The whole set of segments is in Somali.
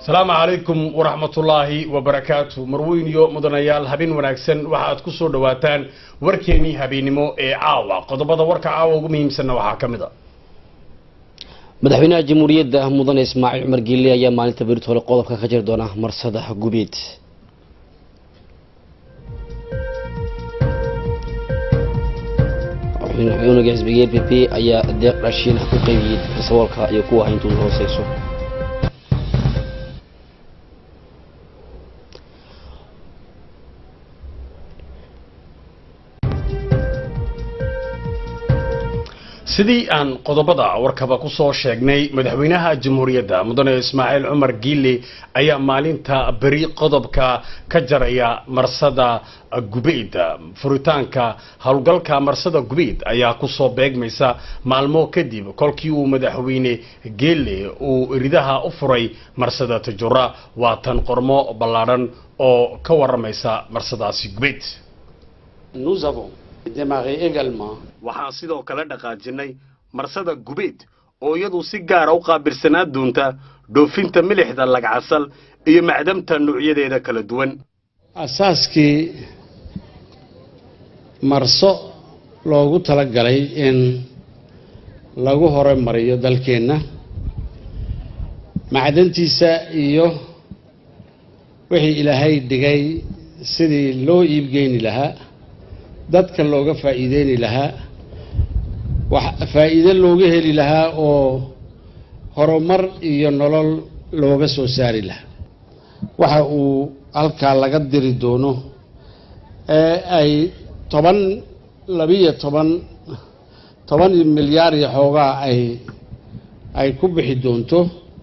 asalaamu calaykum waraxmatullaahi wabarakaatu marweyn iyo mudanayaal habeen wanaagsan waxaad ku soo dhowaataan warkeenii habeennimo ee caawa qodobada warka caawa ugu muhiimsanna waxaa ka mid a madaxweynaha jamhuuriyadda mudane ismaaciil cumar giille ayaa maalinta beritoole qodobka ka jiri doona marsada gubeed unuga xisbiga l p p ayaa deeq raashiin ah ku qaybiyey dadka saboolka iyo kuwa hayntooda hooseyso sidii aan qodobada warkaba ku soo sheegnay madaxweynaha jamhuuriyadda mudane ismaaciil cumar giille ayaa maalinta beri qodobka ka jaraya marsada gubeyd furitaanka howlgalka marsada gubeyd ayaa kusoo beegmaysa maalmo kadib kolkii uu madaxweyne geelle uu ridaha u furay marsada tajura waa tan qormo ballaadhan oo ka waramaysa marsadaasi gubeyd waxaan sidoo kale dhaqaajinay marsada gubeed oo iyadu si gaara u qaabirsanaa doonta dhoofinta milixda lagcasal iyo macdamta nuucyadeeda kala duwan asaaskii marso loogu tala galay in lagu horumariyo dalkeenna macdantiisa iyo wixii ilaahay dhigay sidii loo iibgeyni lahaa dadka looga faa'iideyni lahaa wax faa'iido looga heli lahaa oo horumar iyo nolol looga soo saari lahaa waxa uu halkaa laga diri doono ee ay toban labiyo toban toban milyaar iyo xoogaa ay ay ku bixi doonto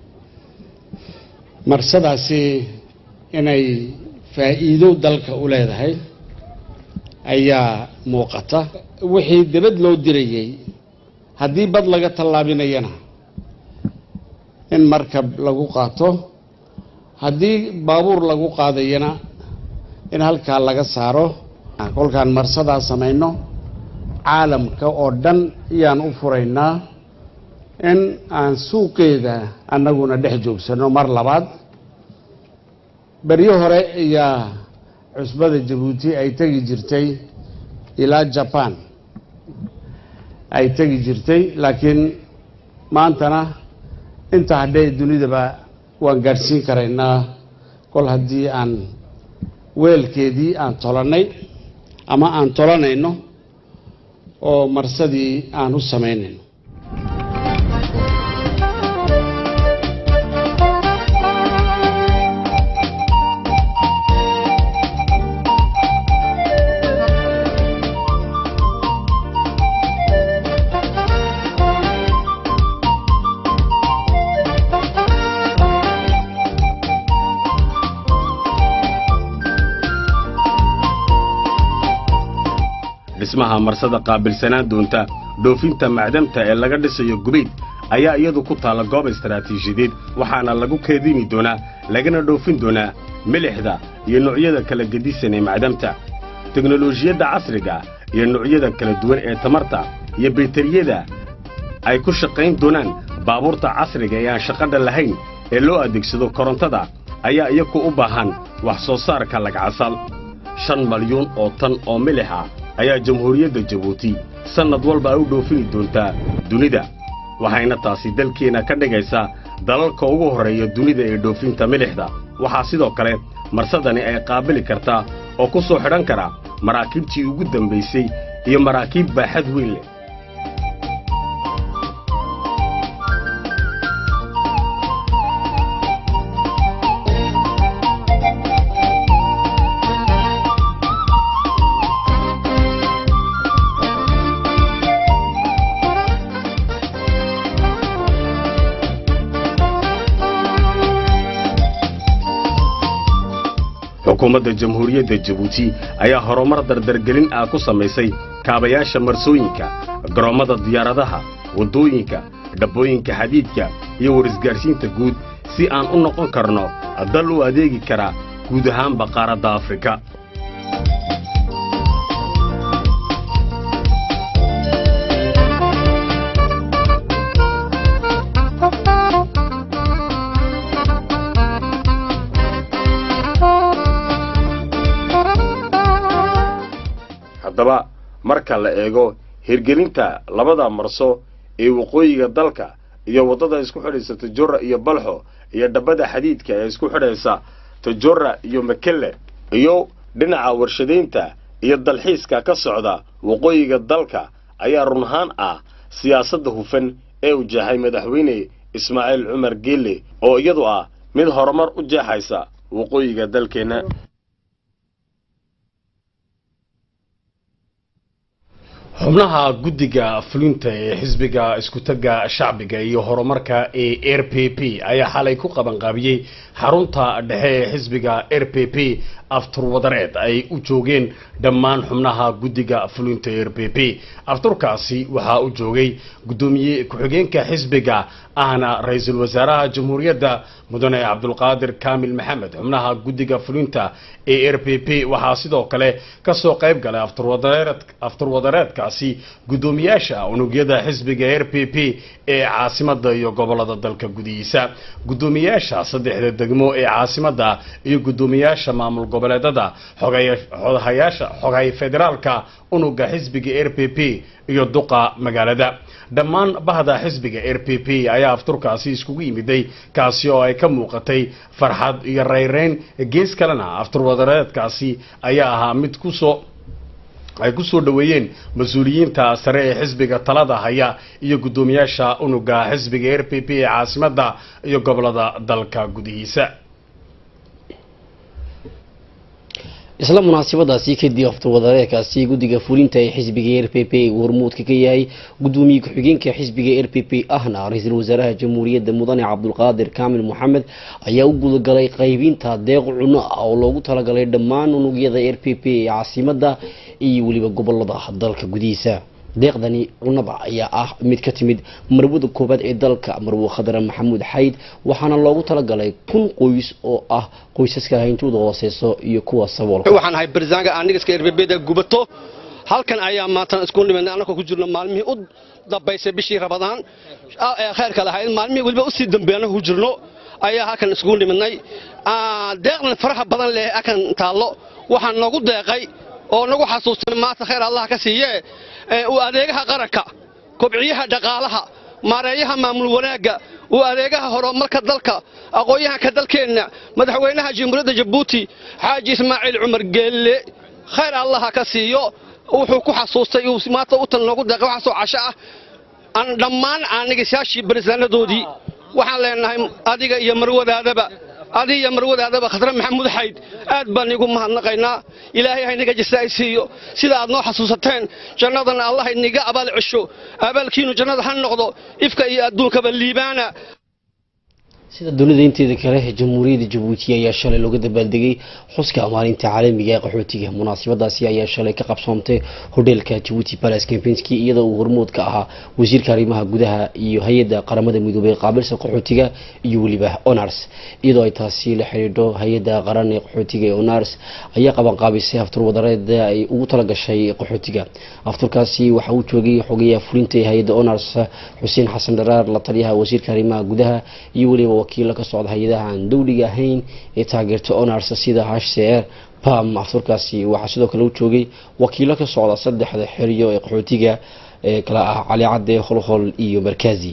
marsadaasi inay faa'iido dalka u leedahay ayaa muuqata wixii debad loo dirayey haddii bad laga tallaabinayana in markab lagu qaato haddii baabuur lagu qaadayana in halkaa laga saaro kolkaan marsadaa samayno caalamka oo dhan ayaan u furaynaa in aan suuqeeda annaguna dhex joogsanno mar labaad beryo hore ayaa cusbada jabuuti ay tegi jirtay ilaa jaban ay tegi jirtay laakiin maantana inta hadhee dunidaba waan gaadhsiin karaynaa kol haddii aan weelkeedii aan tolannay ama aan tolanayno oo marsadii aan u samaynayno dhismaha marsada qaabilsanaan doonta dhoofinta macdamta ee laga dhisayo gubeyd ayaa iyadu ku taalla goob istaraatiijiyadeed waxaana lagu keedini doonaa lagana dhoofin doonaa milixda iyo noocyada kala gedisan ee macdamta teknolojiyadda casriga iyo noocyada kala duwan ee tamarta iyo baytariyada ay ku shaqayn doonaan baabuurta casriga ee aan shaqadha lahayn ee loo adeegsado korontada ayaa iyaku u baahan wax soo saarka lagcasal shan malyuun oo tan oo milix ah ayaa jamhuuriyadda jabuuti sannad walba ay u dhoofini doontaa dunida waxayna taasi dalkeenna ka dhigaysaa dalalka ugu horreeya dunida ee dhoofinta milixda waxaa sidoo kale marsadani ay qaabili kartaa oo ku soo xidhan kara maraakiibtii ugu dambaysay iyo maraakiib baaxad weyn leh xukuumadda jamhuuriyadda jabuuti ayaa horumar dardargelin ah ku samaysay kaabayaasha marsooyinka garoommada diyaaradaha waddooyinka dhabbooyinka xadiidka iyo warisgaadhsiinta guud si aan u noqon karno dal u adeegi kara guud ahaanba qaaradda afrika haddaba marka la eego hirgelinta labada marso ee waqooyiga dalka iyo waddada isku xidhaysa tajora iyo balxo iyo dhabbada xadiidka ee isku xidhaysa tajora iyo makelle iyo dhinaca warshadaynta iyo dalxiiska ka socda waqooyiga dalka ayaa run ahaan ah siyaasadda hufan ee uu jeexay madaxweyne ismaaciil cumar geelle oo iyadu ah mid horumar u jeexaysa waqooyiga dalkeenna xubnaha guddiga fulinta ee xisbiga iskutaga shacbiga iyo horumarka ee r p p ayaa xalay ku qabanqaabiyey xarunta dhexe ee xisbiga r p p afturwadareed ay u joogeen dhammaan xubnaha guddiga fulinta r p p afturkaasi waxaa u joogay guddoomiye ku-xigeenka xisbiga ahna ra-iisul wasaaraha jamhuuriyadda mudane cabdulqaadir kaamil maxamed xubnaha guddiga fulinta ee r p p waxaa sidoo kale kasoo qayb galay afturwadareed afturwadareedkaasi guddoomiyaasha unugyada xisbiga r p p ee caasimada iyo gobolada dalka gudihiisa guddoomiyaasha saddexda degmo ee caasimada iyo guddoomiyaasha maamul goboleedada xogayaasha xogay federaalka unuga xisbiga r p p iyo duqa magaalada dhammaan bahda xisbiga r p p ayaa afturkaasi iskugu yimiday kaasi oo ay ka muuqatay farxad iyo rayreyn gees kalena afturwadareedkaasi ayaa ahaa mid kusoo ay ku soo dhoweeyeen mas-uuliyiinta sare ee xisbiga talada haya iyo guddoomiyaasha unuga xisbiga r p p ee caasimada iyo gobolada dalka gudihiisa isla munaasabadaasi kadib afturwadareedkaasi guddiga fulinta ee xisbiga r p p uu hormuudka ka yahay guddoomiye ku-xigeenka xisbiga r p p ahna ra-iisul wasaaraha jamhuuriyadda mudane cabdulqaadir kaamil moxamed ayaa u gudagalay qaybinta deeq cuno ah oo loogu talagalay dhammaan unugyada r p p ee caasimada iyo weliba gobolada dalka gudihiisa deeqdani cunada ayaa ah mid ka timid marwada koobaad ee dalka marwo khadra maxamuud xayd waxaana loogu talagalay kun qoys oo ah qoysaska hayntooda hooseyso iyo kuwa saboolka waxaan ahay barzaanga aanigaska erbebeda gubato halkan ayaa maanta isku nimadnay annagoo ku jirno maalmihii u dambaysay bishii rabadaan ee khayrka lahayd maalmihii weliba usii dambeey annagoo ku jirno ayaa halkan iskugu nimidnay deeqdan faraha badan leh akan taallo waxaan nagu deeqay oo nagu xasuusan maanta khayr allah ka siiye uu adeegaha qaranka kobciyaha dhaqaalaha maareeyaha maamul wanaagga uu adeegaha horumarka dalka aqoon-yahanka dalkeenna madaxweynaha jamhuuriyadda jabuuti xaaji ismaaciil cumar geelle khayr allah ka siiyo wuxuu ku xasuustay uu maanta u tan noogu deeqay waxaasoo casho ah aan dhammaan aanigisaashii barisaanadoodii waxaan leenahay adiga iyo marwadaadaba adiga iyo marwadaadaba khadre maxamuud xayd aad baan iigu mahadnaqaynaa ilaahay haynaga jasaay siiyo sida aad noo xasuusateen jannadana allah iniga abaal cesho abaalkiinu jannada ha noqdo ifka iyo adduunkaba liibaana sida dunida inteeda kale jamhuuriyadda jabuuti ayaa shalay looga dabaaldegay xuska maalinta caalamiga ee qaxootiga munaasabadaasi ayaa shalay ka qabsoontay hodheelka jabuuti palace campinski iyadoo uu hormood ka ahaa wasiirka arrimaha gudaha iyo hay-adda qaramada midoobay qaabilsan qaxootiga iyo weliba honors iyadoo ay taasi la xidhiidho hay-adda qaran ee qaxootiga ee honors ayaa qabanqaabisay aftur wadareed ay ugu talagashay qaxootiga afturkaasi waxa uu joogay xogayaha fulinta ee hay-adda honors xuseen xasan dharaar la taliyaha wasiirka arrimaha gudaha iyo weliba wakiilo ka socda hay-adaha aan dowliga ahayn ee taageerta honors sida h c r pam afturkaasi waxaa sidoo kale u joogay wakiilo ka socda saddexda xeriyo ee qaxootiga ee kala ah cali cadde holhol iyo markaazi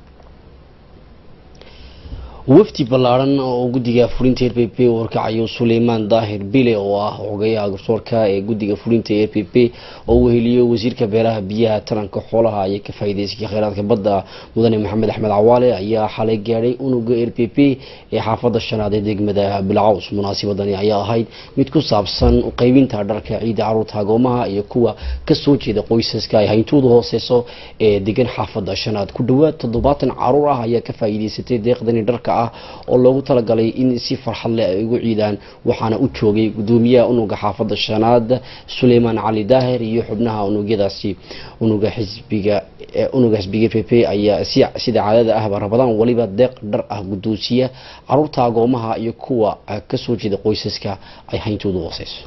wafdi ballaaran oo guddiga fulinta r p p warkacayo suleymaan daahir bile oo ah xogayaha garsoorka ee guddiga fulinta r p p oo uu heliyo wasiirka beeraha biyaha taranka xoolaha iyo ka faa'iidaysiga kheyraadka badda mudane maxamed axmed cawaale ayaa xalay gaadhay unuga r p p ee xaafadda shanaad ee degmada bilcaws munaasabadani ayaa ahayd mid ku saabsan qaybinta dharka ciidda caruurta agoomaha iyo kuwa kasoo jeeda qoysaska ay hayntooda hooseyso ee degan xaafadda shanaad ku dhowaad toddobaatan caruur ah ayaa ka faa'iidaysatay deeqdani dharka ah oo loogu talagalay in si farxad leh ay ugu ciidaan waxaana u joogay gudoomiyaha unuga xaafadda shanaad suleymaan cali daahir iyo xubnaha unugyadaasi unuga xisbiga unuga xisbiga p p ayaa si sida caadada ahba rabadaan waliba deeq dhar ah guddoonsiya caruurta agoomaha iyo kuwa kasoo jeeda qoysaska ay hayntoodu hooseyso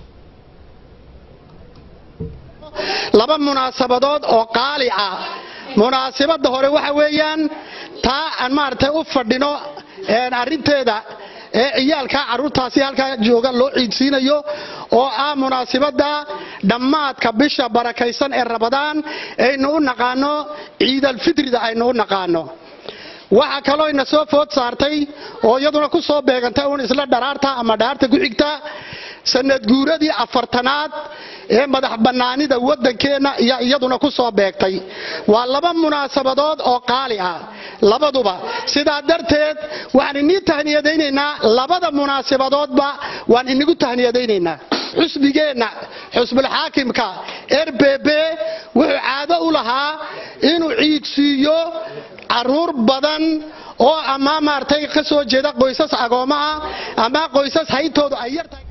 laba munaasabadood oo qaali ah munaasabadda hore waxa weeyaan taa aan maaragtay u fadhino arrinteeda ee ciyaalka carruurtaasi halkaa jooga loo ciidsiinayo oo ah munaasabadda dhammaadka bisha barakaysan ee rabadaan aynu u naqaano ciidalfitrida aynu u naqaano waxaa kaloo ina soo food saartay oo iyaduna ku soo beegantay uun isla dharaarta ama dhaarta ku xigta sanad guuradii afartanaad ee madax bannaanida waddankeenna iyo iyaduna ku soo beegtay waa laba munaasabadood oo qaali ah labaduba sidaa darteed waxaan inii tahniyadaynaynaa labada munaasabadoodba waan inigu tahniyadaynaynaa xusbigeenna xusbulxaakimka r b b wuxuu caado u lahaa inuu ciidsiiyo caruur badan oo ama maaragtay ka soo jeeda qoysas agoomaha ama qoysas hayntoodu ay yartahay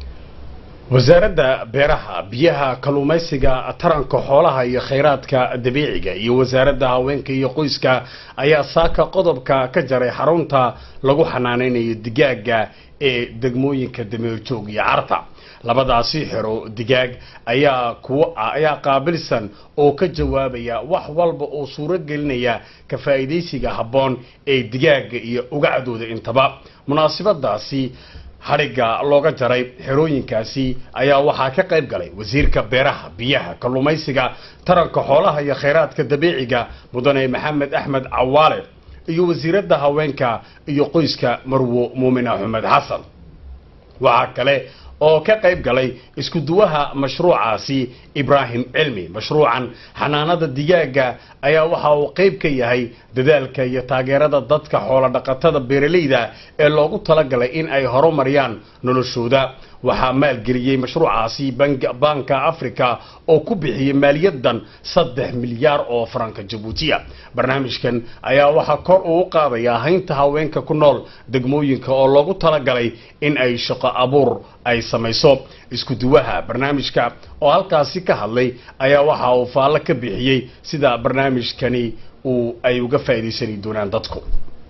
wasaaradda beeraha biyaha kalluumaysiga taranka xoolaha iyo khayraadka dabiiciga iyo wasaaradda haweenka iyo qoyska ayaa saaka qodobka ka jaray xarunta lagu xanaanaynayo digaaga ee degmooyinka dameerjoog iyo carta labadaasi xero digaag ayaa kuwa ayaa qaabilsan oo ka jawaabaya wax walba oo suuro gelinaya ka faa'iidaysiga habboon ee digaaga iyo ugacdooda intaba munaasabadaasi hadhigga looga jaray xerooyinkaasi ayaa waxaa ka qayb galay wasiirka beeraha biyaha kalluumaysiga taranka xoolaha iyo khayraadka dabiiciga mudane maxamed axmed cawaale iyo wasiiradda haweenka iyo qoyska marwo muumin axmed xasan waxaa kale oo ka qayb galay isku duwaha mashruucaasi ibraahim cilmi mashruucan xanaanada digaaga ayaa waxa uu qayb ka yahay dadaalka iyo taageerada dadka xoolo dhaqatada beeralayda ee loogu talagalay in ay horumariyaan noloshooda waxaa maalgeliyey mashruucaasi banka africa oo ku bixiyey maaliyadan saddex milyaar oo faranka jabuutiya barnaamijkan ayaa waxaa kor uu u qaadayaa haynta haweenka ku nool degmooyinka oo loogu talagalay in ay shaqo abuur ay samayso isku duwaha barnaamijka oo halkaasi ka hadlay ayaa waxa uu faallo ka bixiyey sida barnaamijkani uu ay uga faa'iidaysani doonaan dadku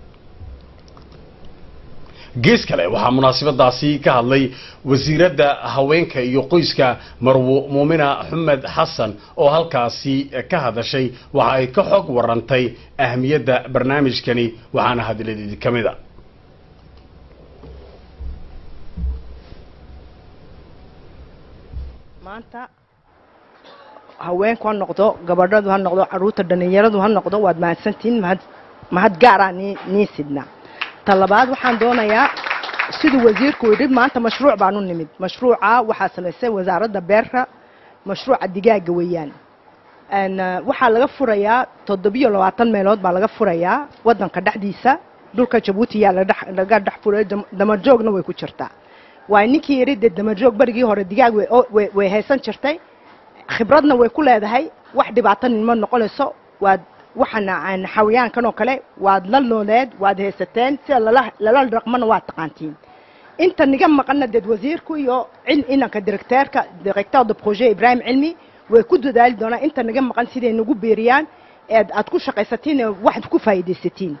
gees kale waxaa munaasabadaasi ka hadlay wasiiradda haweenka iyo qoyska marwo muumina xumed xasan oo halkaasi ka hadashay waxa ay ka xog warantay ahmiyadda barnaamijkani waxaana hadiladeedi ka mid a maanta haweenku ha noqdo gabadhadu ha noqdo caruurta dhallinyaradu ha noqdo waad mahadsantihiin mahad mahad gaaraa nii nii sidna ta labaad waxaan doonayaa siduu wasiirku yidhi maanta mashruuc baan u nimid mashruuca waxaa samaysay wasaaradda beerka mashruuca digaaga weeyaan waxaa laga furayaa toddobiyo labaatan meelood baa laga furayaa waddanka dhexdiisa dhulka jabuuti yaa laga dhex furay damarjoogna way ku jirtaa waay ninkii yidhi dee damarjoog berigii hore digaag way haysan jirtay khibradna way ku leedahay wax dhibaatanin ma noqonayso waad waxaana xawayaankan oo kale waad la nooleed waad haysateen sida lala dhaqmana waad taqaantiin inta niga maqana deed wasiirku iyo inanka directeerka directeur de projet ibrahim cilmi way ku dadaali doonaan inta niga maqan siday nagu beeriyaan eed aad ku shaqaysatiin waxaad ku faa'iidaysatiin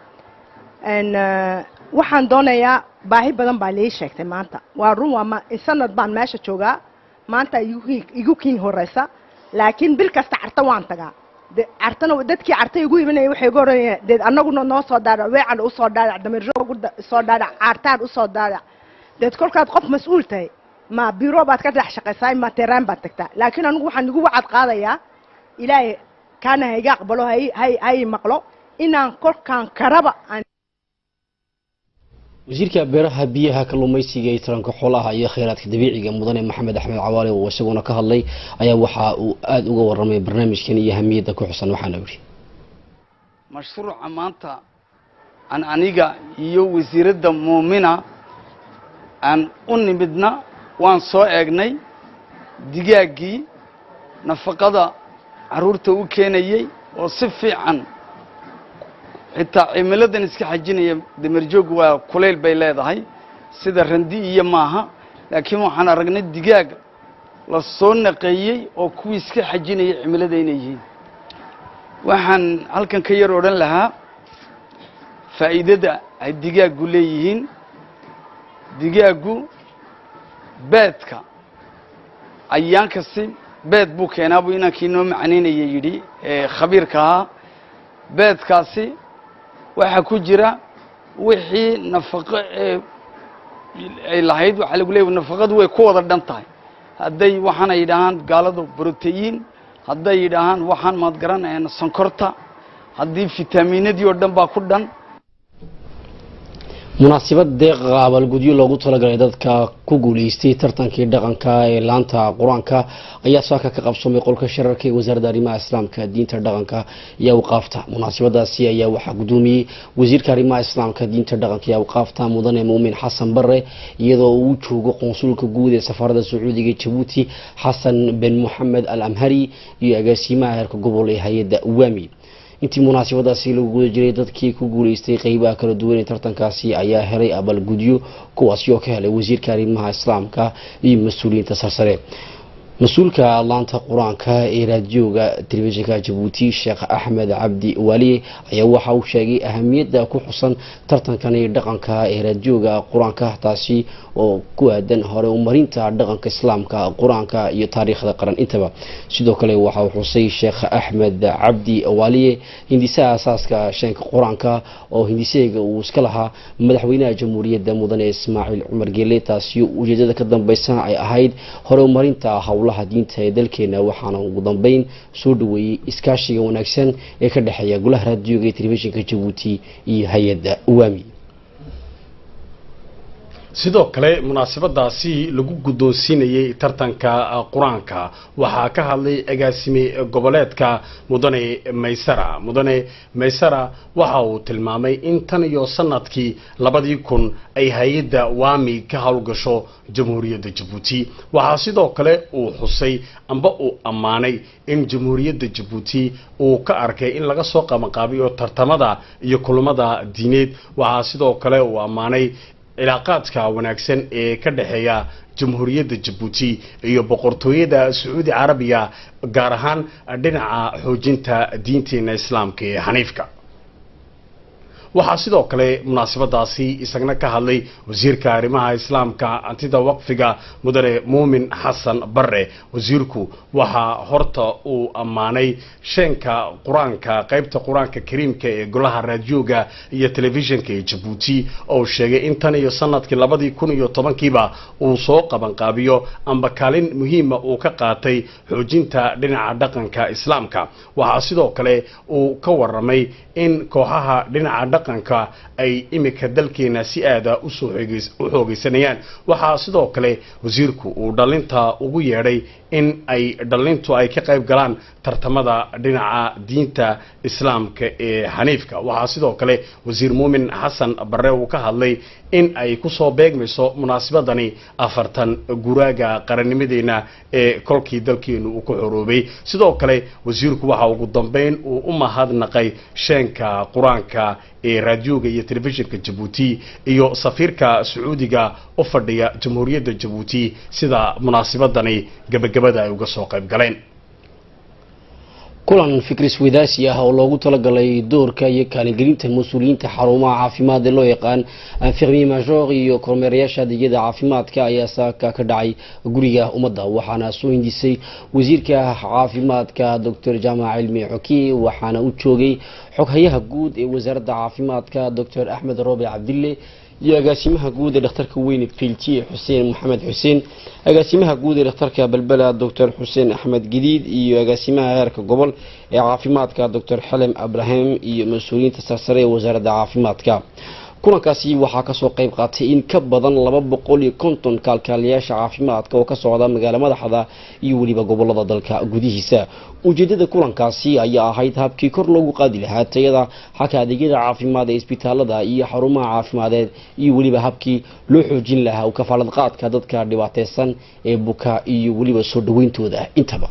waxaan doonayaa baahi badan baa lii sheegtay maanta waa run waa sanad baan meesha joogaa maanta igu kiin horeysa laakiin bil kasta carta waan tagaa cartana dadkii carta igu imanaya waxay igu oranayaan deed annaguna noo soo daarac weecan usoo daarac damirjoog soo daarac caartaan usoo daarac deed kolkaad qof mas-uul tahay ma biro baad ka dhex shaqaysaa ma teraan baad tagtaa laakiin anigu waxaan igu wacad qaadayaa ilaahay kaana ha iga aqbalo hay hay hay maqlo inaan kolkaan karaba aan wasiirka beeraha biyaha kalluumaysiga iyo taranka xoolaha iyo kheyraadka dabiiciga mudane maxamed axmed cawaale oo isaguna ka hadlay ayaa waxa uu aada uga warramay barnaamijkan iyo ahamiyadda ku xusan waxaana yidhi mashruuca maanta aan aniga iyo wasiiradda muumina aan u nimidna waan soo eegnay digaaggii nafaqada carruurta u keenayey oo si fiican xitaa cimiladan iska xajinaya damerjoog waa kulayl bay leedahay sida randi iyo maaha laakiin waxaan aragnay digaag la soo naqeeyey oo kuwii iska xajinaya cimilada inay yihiin waxaan halkan ka yar odhan lahaa faa'iidada ay digaaggu leeyihiin digaaggu beedka ayaan kasti beed buu keenaa buu inankii noo macnaynaya yidhi ee khabiirka ahaa beedkaasi waxaa ku jira wixii nafaqo ee ay lahayd waxaa lagu leeyahy nafaqadu way ku wada dhan tahay hadday waxaana yidhaahaan gaaladu brotein hadday yidhaahaan waxaan maad garanayna sonkorta haddii fitaaminadii oo dhan baa ku dhan munaasabad deeqa abaalgudyo loogu talagalay dadka ku guuleystay tartankii dhaqanka ee laanta qur-aanka ayaa saaka ka qabsoomay qolka shararka ee wasaaradda arrimaha islaamka diinta dhaqanka iyo awqaafta munaasabadaasi ayaa waxaa gudoomiyey wasiirka arrimaha islaamka diinta dhaqanka iyo awqaafta mudane muumin xasan bare iyadoo uu joogo qonsulka guud ee safaarada sacuudiga jabuuti xasan ben moxamed al amhari iyo agaasimaha heerka gobol ee hay-adda wami intii munaasabadaasi lagu guda jiray dadkii ku guuleystay qeybaha kala duwan ee tartankaasi ayaa helay abaalgudyo kuwaasi oo ka helay wasiirka arrimaha islaamka iyo mas-uuliyiinta sarsare mas-uulka laanta qur-aanka ee raadiyooga telefishinka jabuuti sheekh axmed cabdi waaliye ayaa waxa uu sheegay ahamiyadda ku xusan tartankani dhaqanka ee raadiyooga qur-aanka taasi oo ku aadan hore umarinta dhaqanka islaamka qur-aanka iyo taariikhda qaran intaba sidoo kale waxa uu xusay sheekh axmed cabdi waaliye hindisaha asaaska sheenka qur-aanka oo hindisaheega uu iska lahaa madaxweynaha jamhuuriyadda mudane ismaaciil cumar geele taasi ujeedada ka dambeysa ay ahayd hore umarinta howlaha diinta ee dalkeena waxaana ugu dambeyn soo dhaweeyey iskaashiga wanaagsan ee ka dhexeeya golaha raadiyooga ee telefishinka jabuuti iyo hay-adda wami sidoo kale munaasabadaasi lagu guddoonsiinayey tartanka qur-aanka waxaa ka hadlay agaasime goboleedka mudane maysara mudane maysara waxa uu tilmaamay in tan iyo sanadkii labadii kun ay hay-adda wami ka howlgasho jamhuuriyadda jabuuti waxaa sidoo kale uu xusay amba uu ammaanay in jamhuuriyadda jabuuti uu ka arkay in laga soo qabanqaabiyo tartamada iyo kulamada diineed waxaa sidoo kale uu ammaanay cilaaqaadka wanaagsan ee ka dhexeeya jamhuuriyadda jabuuti iyo boqortooyada sacuudi carabiya gaar ahaan dhinaca xoojinta diinteena islaamka ee xaniifka waxaa sidoo kale munaasabadaasi isagna ka hadlay wasiirka arrimaha islaamka antida waqfiga mudane muumin xasan bare wasiirku waxaa horta uu ammaanay sheenka qur-aanka qaybta qur-aanka kariimka ee golaha raadiyooga iyo telefishinka ee jabuuti oo sheegay in tan iyo sanadkii labadii kun iyo tobankiiba uu soo qabanqaabiyo amba kaalin muhiima uu ka qaatay xoojinta dhinaca dhaqanka islaamka waxaa sidoo kale uu ka waramay in kooxaha dhinaca dhaqanka ay imika dalkeena si aada usoo u xoogeysanayaan waxaa sidoo kale wasiirku uu dhalinta ugu yeedhay in ay dhalintu ay ka qayb galaan tartamada dhinaca diinta islaamka ee xaniifka waxaa sidoo kale wasiir muumin xasan bare uu ka hadlay in ay kusoo beegmayso munaasabadani afartan guraaga qarannimadeena ee kolkii dalkeenu uu ku xoroobay sidoo kale wasiirku waxa ugu dambeyn uu u mahadnaqay sheenka qur-aanka ee raadiyooga iyo telefishinka jabuuti iyo safiirka sacuudiga u fadhiya jamhuuriyadda jabuuti sida munaasabadani gabagabada ay uga soo qayb galeen kulan fikris wadaasi ah oo loogu talagalay doorka iyo kaalingelinta mas-uuliyiinta xarumaha caafimaad ee loo yaqaan infirmier major iyo kormeerayaasha adeegyada caafimaadka ayaa saaka ka dhacay guriga ummadda waxaana soo hindisay wasiirka caafimaadka doctor jaamac cilmi xoki waxaana u joogay xoghayaha guud ee wasaaradda caafimaadka doctor axmed roobe cabdille iyo agaasimaha guud ee dhakhtarka weyne filtiye xuseen maxamed xuseen agaasimaha guud ee dhakhtarka balbela doctor xuseen axmed gadiid iyo agaasimaha heerka gobol ee caafimaadka doctor xelem abrahim iyo mas-uuliyiinta sarsare ee wasaaradda caafimaadka kulankaasi waxaa kasoo qayb qaatay in ka badan laba boqol iyo konton kaalkaaliyaasha caafimaadka oo ka socda magaalo madaxda iyo weliba gobolada dalka gudihiisa ujeedada kulankaasi ayaa ahayd habkii kor loogu qaadi lahaa tayada xagka adeegyada caafimaad ee isbitaalada iyo xarumaha caafimadeed iyo weliba habkii loo xoojin lahaa u kafaalad qaadka dadka dhibaateysan ee buka iyo weliba soo dhaweyntooda intaba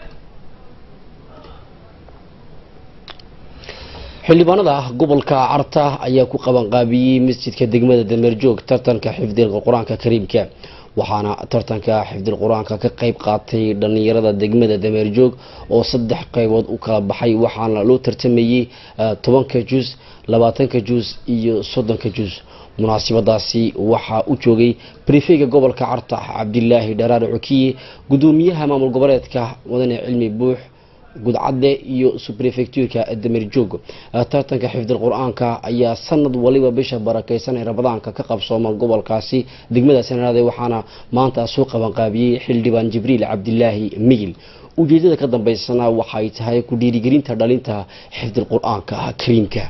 xildhibaanada gobolka carta ayaa ku qabanqaabiyey masjidka degmada dameerjoog tartanka xifdiga qur-aanka kariimka waxaana tartanka xifdil qur-aanka ka qayb qaatay dhallinyarada degmada dameerjoog oo saddex qaybood u kala baxay waxaana loo tartamayey tobanka juz labaatanka juz iyo soddonka juz munaasabadaasi waxaa u joogay brifeyga gobolka carta cabdilaahi dharaar cokiye gudoomiyaha maamul goboleedka mudane cilmi buux gudcadde iyo subrefectuurka damerjoog tartanka xifdil qur-aanka ayaa sanad waliba bisha barakeysan ee ramadaanka ka qabsooma gobolkaasi degmada sanaraade waxaana maanta soo qabanqaabiyey xildhibaan jibriil cabdilaahi migil ujeedada ka dambeysana waxay tahay ku dhiirigelinta dhalinta xifdil qur-aanka kariimka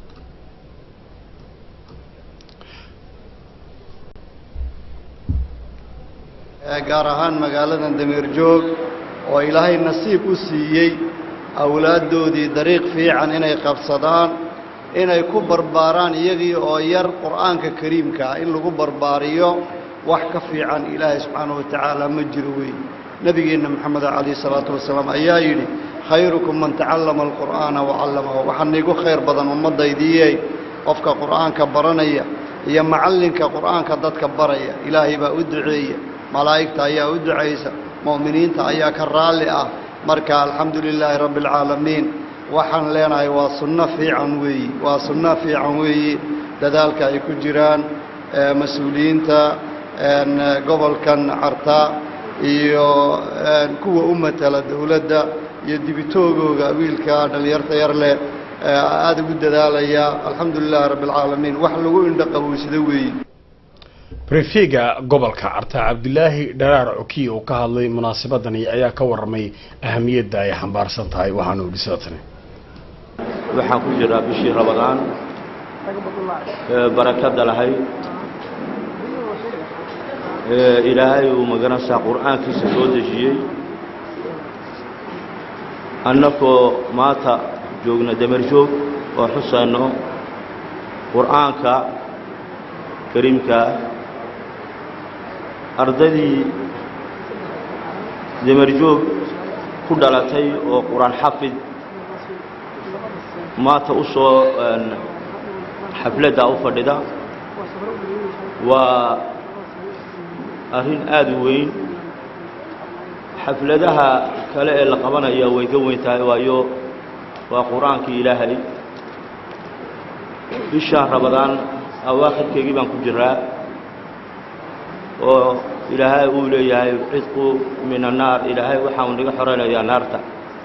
gaar ahaan magaaladan dameerjoog oo ilaahay nasiib u siiyey awlaaddoodii dariiq fiican inay qabsadaan inay ku barbaaraan iyagii oo yar qur'aanka kariimka ah in lagu barbaariyo wax ka fiican ilaahay subxaanahu wa tacaala ma jiro weeye nebigeenna moxamed calayhi salaatu wasalaam ayaa yidhi khayrukum man tacallama alqur'aana wacallamahu waxaa niigu khayr badan ummaddaydii qofka qur'aanka baranaya iyo macallinka qur'aanka dadka baraya ilaahay baa u duceeya malaa'igta ayaa u ducaysa mu'miniinta ayaa ka raalli ah marka alxamdu lilaahi rabbi alcaalamiin waxaan leenahay waa sunno fiican weeyi waa sunno fiican weeyi dadaalka ay ku jiraan mas-uuliyiinta gobolkan carta iyo kuwa u matala dowladda iyo dibitoogooga wiilka dhallinyarta yar leh aada ugu dadaalaya alxamdu lilaahi rabbi alcaalamiin wax lagu indho qaboysado weeyi brefega gobolka carta cabdilaahi dharaar cokiy oo ka hadlay munaasabadani ayaa ka warramay ahamiyadda ay xambaarsan tahay waxaanu idhi sidatani waxaan ku jiraa bishii rabadaan ee barakada lahayd ee ilaahay uu magaranaysaa qur'aankiisa soo dejiyey annakoo maanta joogna damerjoog oo xusayno qur'aanka kariimkaa ardaydii damerjoog ku dhalatay oo qur-aan xafid maanta u soo xafladda u fadhida waa arrin aada u weyn xafladaha kale ee la qabanaya way ka weyn tahay waayo waa qur-aankii ilaahay bishaan rabadaan awaakhirkeygii baan ku jiraa oo ilaahay uu leeyahay cidqu min annaar ilaahay waxaanu naga xoraynayaa naarta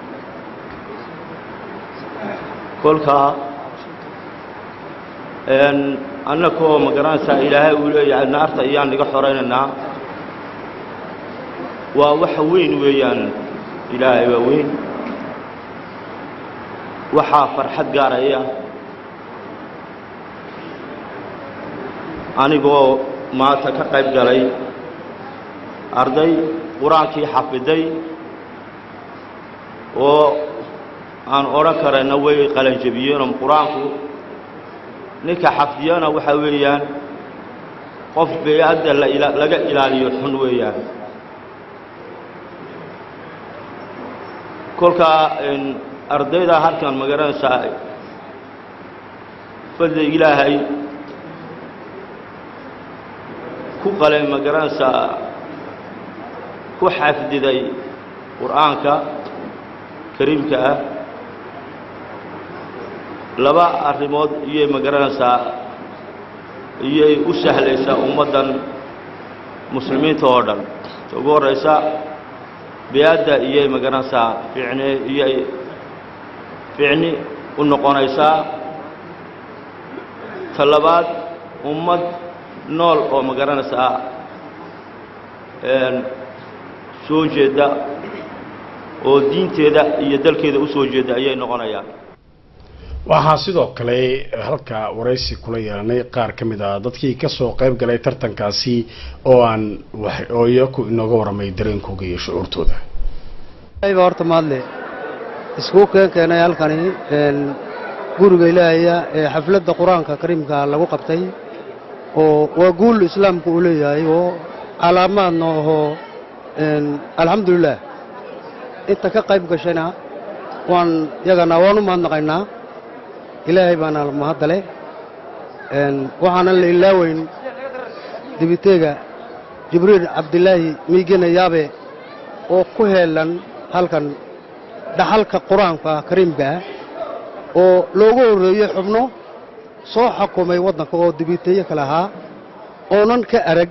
kolkaa annakoo ma garanaysaa ilaahay uu leeyahay naarta ayaan naga xoraynaynaa waa waxa weyn weeyaan ilaahay waa weyn waxaa farxad gaaraya anigoo maanta ka qayb galay arday qur-aankii xafiday oo aan odhan karayna way qalanjabiyeenoo qur-aanku ninka xafdiyana waxaa weeyaan qof bey-adda laga ilaaliyo xun weeyaan kolkaa ardayda halkan ma garanaysaa fadli ilaahay ku qalay ma garanaysaa ku xafdiday qur'aanka kariimka ah laba arrimood iyay ma garanaysaa iyay u sahlaysaa ummaddan muslimiinta oo dhan ta ugu horraysa bi-adda iyay ma garanaysaa ficni iyay ficni u noqonaysaa ta labaad ummad nool oo ma garanaysaa soo jeedda oo diinteeda iyo dalkeeda u soo jeedda ayay noqonayaan waxaa sidoo kale halka waraysi kula yeelanay qaar ka mid ah dadkii ka soo qayb galay tartankaasi oo aan oo iyaku inooga warramay dareenkooga iyo shucuurtooda ba horta mahadle iskuu keen keenay halkani guriga ilaahaya ee xafladda qur-aanka kariimka lagu qabtay oo waa guul islaamku uu leeyahay oo calaamaadna ahoo alxamdulilah inta ka qayb gashayna waan yagana waan u mahadnaqaynaa ilaahay baana mahadale waxaanan la ilaaweyn dibiteega jibriil cabdilaahi miigena yaabe oo ku heelan halkan dhaxalka qur-aanka kariimka ah oo loogu horreeyey xubno soo xukumay waddanka oo dibiteeye kale ahaa oonan ka arag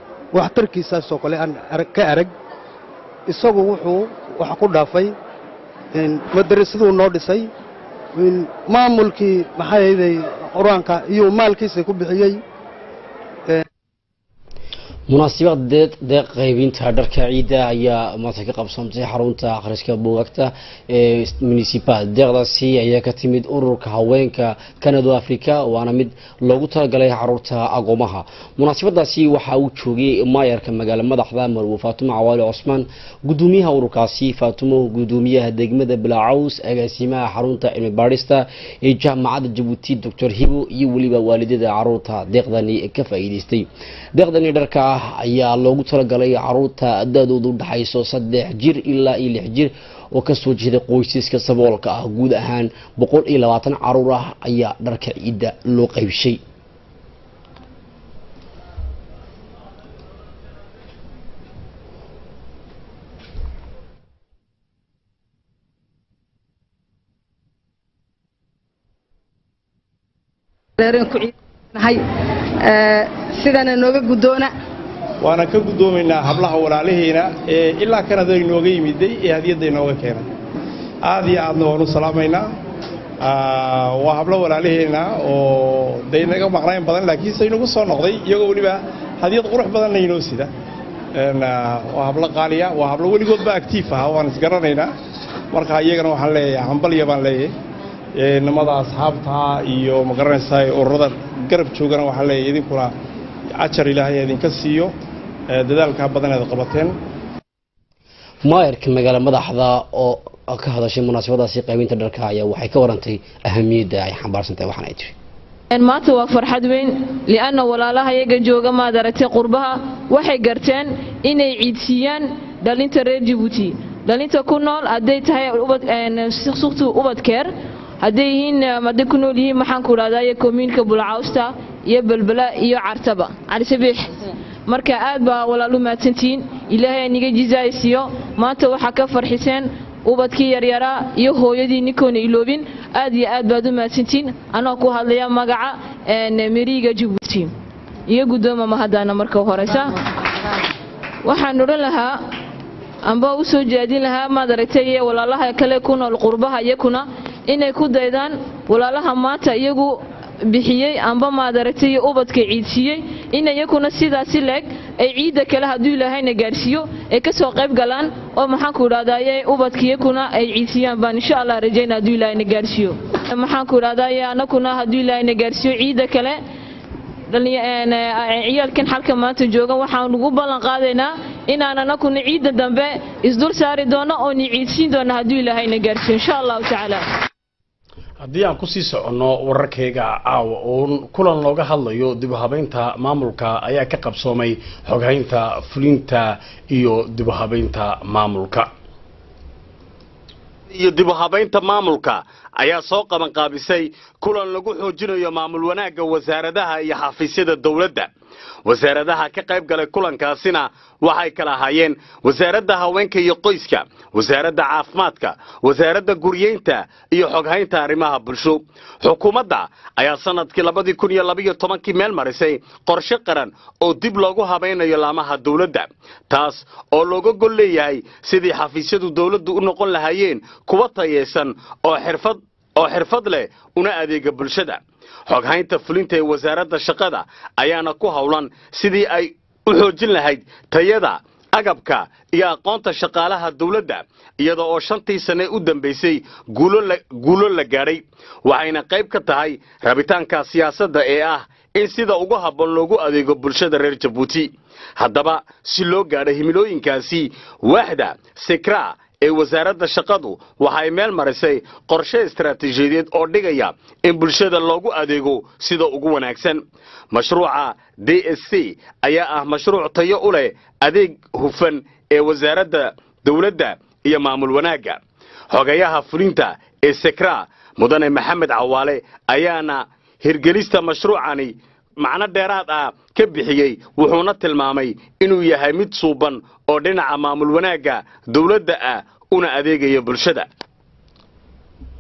waxtarkiisaasoo kale aan ka arag isagu wuxuu wax ku dhaafay madarasaduu noo dhisay maamulkii maxay ahayday qur-aanka iyo maalkiisa ku bixiyey munaasabad deed deeq qaybinta dharka ciidda ayaa maanta ka qabsantay xarunta akhriska buugaagta ee municipal deeqdaasi ayaa ka timid ururka haweenka canada africa waana mid loogu talagalay caruurta agoomaha munaasabadaasi waxaa uu joogay maayarka magaalo madaxda marwo faatumo cawaali cosmaan gudoomiyaha ururkaasi faatumo gudoomiyaha degmada bilaacaws agaasimaha xarunta cilmi baadhista ee jaamacadda jabuuti doctor hibo iyo weliba waalidada caruurta deeqdani ka faa'iidaystay deeqdani dharka ah ayaa loogu talagalay caruurta da-doodu udhaxayso saddex jir ilaa iyo lix jir oo kasoo jeeda qoysaska saboolka ah guud ahaan boqol iyo labaatan caruur ah ayaa dharka ciidda loo qaybshay sidana nooga guddoona waana ka guddoomaynaa hablaha walaalihiina ee ilaa kanada inooga yimiday ee hadiyadda inooga keenay aad iyo aadna waan u salaamaynaa waa hablo walaalihiina oo day naga maqnayn badan laakiinse inagu soo noqday iyagoo weliba hadiyad qurux badanna inoo sida waa hablo qaaliya waa hablo weligoodba actiif ah waan isgaranaynaa marka iyagana waxaan leeyahay hambalya baan leeyahay nimada asxaabta iyo magaranaysaa ururada garab joogana waxaan leeyahay idinkuna ajar ilaahay idinka siiyo dadaalkaa badan eed qabateen maayarka magaalo madaxda oo ka hadashay munaasabadaasi qaybinta dharka ayaa waxay ka warantay ahamiyadda ay xambaarsan tahay waxaan ay tiri maanta waa farxad weyn li'anna walaalaha iyaga jooga maad aragtay qurbaha waxay garteen inay ciidsiiyaan dhalinta reer jabuuti dhalinta ku nool hadday tahay suktu ubadkeer hadday yihiin hadday ku nool yihiin maxaan ku idhahdaa iyo komiinka bulcawsta iyo belbela iyo cartaba calisabiix marka aad baa walaalu mahadsantihiin ilaahay aniga jizaaysiiyo maanta waxaa ka farxiseen ubadkii yaryaraa iyo hooyadii ninkoona iloobin aad iyo aad baad u mahadsantihiin anoo ku hadlaya magaca meriga jabuuti iyo guddooma mahadana marka horeysa waxaan odhan lahaa amba u soo jeedin lahaa maad aragtay walaalaha kale ku nool qurbaha iyakuna inay ku daydaan walaalaha maanta iyagu bixiyey amba maad aragtay ubadka ciidsiiyey in iyakuna sidaasi leeg ay ciidda kale hadduu ilaahayna gaarsiiyo ay ka soo qayb galaan oo maxaanku idhahdaye ubadka iyakuna ay ciidsiyaan baan insha allah rajayna hadduu ilaahayna gaarsiiyo maxaanku idhahdaye anakuna hadduu ilaahayna gaarsiiyo ciidda kale ciyaalkan xalka maanta jooga waxaan ugu ballan qaadaynaa inaan anakuna ciidda dambe isdul saari doono oo ni ciidsiin doono hadduu ilaahayna gaarsiiyo insha allahu tacaala haddii aan kusii soconno wararkayga caawa uun kulan looga hadlayo dib u habaynta maamulka ayaa ka qabsoomay xoghaynta fulinta iyo dib u habaynta maamulka iyo dib u habaynta maamulka ayaa soo qabanqaabisay kulan lagu xoojinayo maamul wanaagga wasaaradaha iyo xafiisyada dowladda wasaaradaha ka qayb galay kulankaasina waxay kala ahaayeen wasaaradda haweenka iyo qoyska wasaaradda caafimaadka wasaaradda guryeynta iyo xoghaynta arrimaha bulsho xukuumadda ayaa sanadkii labadii kun iyo labaiyo tobankii meel marisay qorshe qaran oo dib loogu habaynayo laamaha dowladda taas oo looga gol leeyahay sidii xafiisyadu dowladdu u noqon lahaayeen kuwa tayaysan oo xirfad oo xirfad leh una adeega bulshada xoghaynta fulinta ee wasaaradda shaqada ayaana ku howlan sidii ay u xoojin lahayd tayada agabka iyo aqoonta shaqaalaha dowladda iyada oo shantii sane u dambaysay guulo la gaadhay waxayna qayb ka tahay rabitaanka siyaasadda ee ah in sida ugu habboon loogu adeego bulshada reer jabuuti haddaba si loo gaadho himilooyinkaasi waaxda sikra ee wasaaradda shaqadu waxay meel marisay qorshe istaraatiijiyadeed oo dhigaya in bulshada loogu adeego sida ugu wanaagsan mashruuca d s c ayaa ah mashruuc tayo u leh adeeg hufan ee wasaaradda dowladda iyo maamul wanaagga xogayaha fulinta ee sekra mudane maxamed cawaale ayaana hirgelista mashruucani macno dheeraad ah ka bixiyey wuxuuna tilmaamay inuu yahay mid suuban oo dhinaca maamul wanaagga dowladda ah una adeegaya bulshada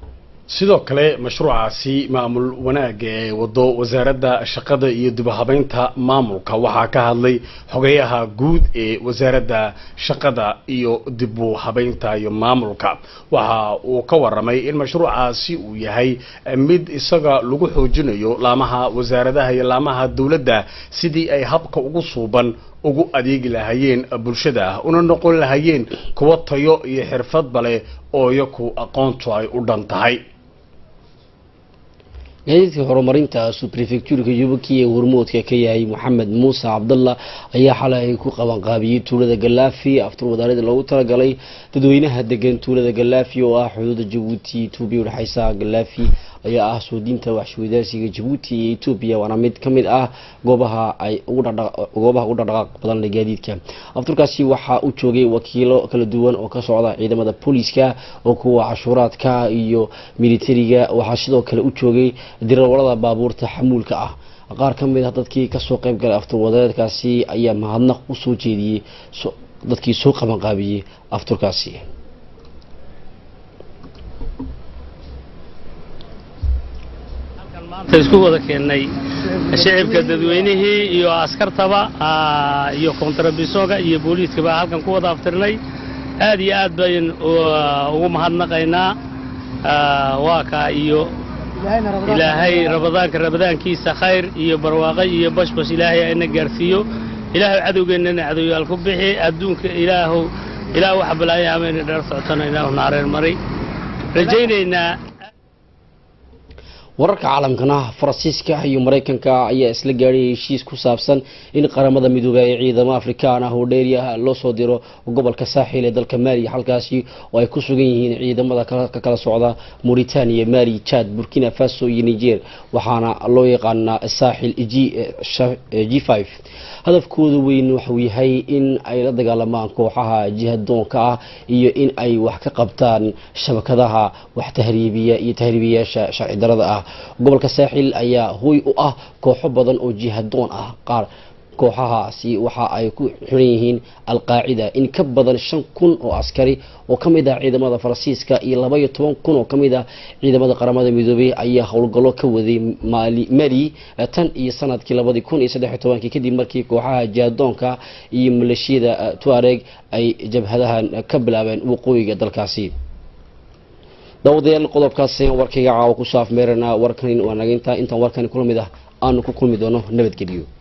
sidoo kale mashruucaasi maamul wanaagga ee wado wasaaradda shaqada iyo dibahabeynta maamulka waxaa ka hadlay xogeyaha guud ee wasaaradda shaqada iyo dibu habeynta iyo maamulka waxa uu ka waramay in mashruucaasi uu yahay mid isaga lagu xoojinayo laamaha wasaaradaha iyo laamaha dowladda sidii ay habka ugu suuban ugu adeegi lahayeen bulshada una noqon lahayeen kuwo tayo iyo xirfadba leh oo iyaku aqoontu ay u dhan tahay gaadiidka horumarinta subrefectuurka yubaki ee hormoodka ka yahay maxamed muuse cabdalla ayaa xalay ku qabanqaabiyey tuulada galaafi aftur wadaarada loogu talagalay dadweynaha degan tuulada galaafi oo ah xuduuda jabuuti etoobiya udhexeysa galaafi ayaa ah soo diinta waxshwadaarsiga jabuuti iyo etoobiya waana mid ka mid ah goobaha ay ugu dhaqdhaq- goobaha ugu dhaqdhaqaaq badan leh gaadiidka afturkaasi waxaa u joogay wakiilo kala duwan oo ka socda ciidamada booliiska oo kuwa cashuuraadka iyo militariga waxaa sidoo kale u joogay dirawalada baabuurta xamuulka ah qaar ka mid ah dadkii kasoo qayb galay aftur wadareedkaasi ayaa mahadnaq u soo jeediyey so- dadkii soo qabanqaabiyey afturkaasi maanta isku wada keennay shicibka dadweynihii iyo askartaba ah, iyo kontrabisoga iyo booliiskaba halkan ku wada aftirnay aad iyo aad bayn u- ugu mahadnaqaynaa Ah, waa kaa iyo ilaahay rabadaanka rabadaankiisa khayr iyo barwaaqo iyo bashbash ilaahay ayna gaarsiiyo ilaahu cadowgeennana cadowyaal ku bixi adduunka ilaahu ilaah waxa balaaya amayna dheer socotana ilaahu naareen mari rajaynaynaa wararka caalamkana faransiiska iyo maraykanka ayaa isla gaadhay heshiis ku saabsan in qaramada midoobay ee ciidamo afrikaan ah oo dheeriah loo soo diro gobolka saaxil ee dalka maaliya halkaasi oo ay ku sugan yihiin ciidamada kala- ka kala socda mauritania mali chad burkina faso iyo niger waxaana loo yaqaanaa saaxil g g5 hadafkooda weyn waxuu yahay in ay la dagaalamaan kooxaha jihadoonka ah iyo in ay wax ka qabtaan shabakadaha wax tahriibiya iyo tahriibiyaasha sharci darada ah gobolka saaxil ayaa hooy u ah kooxo badan oo jihadoon ah qaar kooxahaasi waxa ay ku xiran yihiin alqaacida in ka badan shan kun oo askari oo ka mid ah ciidamada faransiiska iyo laba iyo toban kun oo ka mid ah ciidamada qaramada midoobay ayaa howlgallo ka waday mali mali eh, tan iyo sanadkii labadii kun iyo saddex iyo tobankii kadib markii kooxaha jihadoonka iyo maleeshiyada eh, tuareg ay jabhadahan eh, ka bilaabeen waqooyiga dalkaasi daawadayaal qodobkaasi warkayga caawa ku saaf meerana warkan waa naga intaa intaan warkani kula mid ah aanu ku kulmi doono nabadgelyo